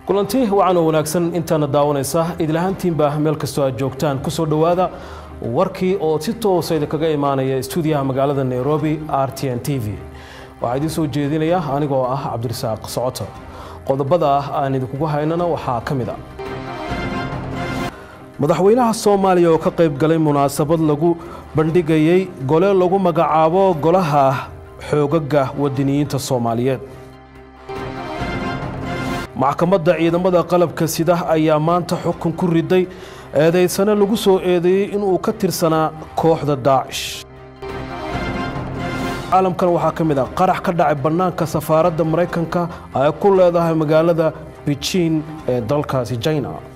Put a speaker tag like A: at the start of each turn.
A: kulanti wacan oo wanaagsan intaana daawanaysa idlahaantiinba meel kastoo aad joogtaan ku soo dhowaada warkii oo si toosa idinkaga imaanaya stuudiyaha magaalada nairobi r t n t v waxaa idiin soo jeedinaya anigoo ah cabdirasaaq socoto qodobada ah aan idinkugu haynana waxaa ka mid a madaxweynaha soomaaliya oo ka qayb galay munaasabad lagu bandhigayey gole lagu magacaabo golaha xoogaga wadaniyiinta soomaaliyeed maxkamadda ciidamada qalabka sida ayaa maanta xukun ku riday eedaysane lagu soo eedeeyey inuu ka tirsanaa kooxda daacish caalamkan waxaa ka mid ah qarax ka dhacay bannaanka safaaradda maraykanka ay ku leedahay magaalada beijing ee dalkaasi china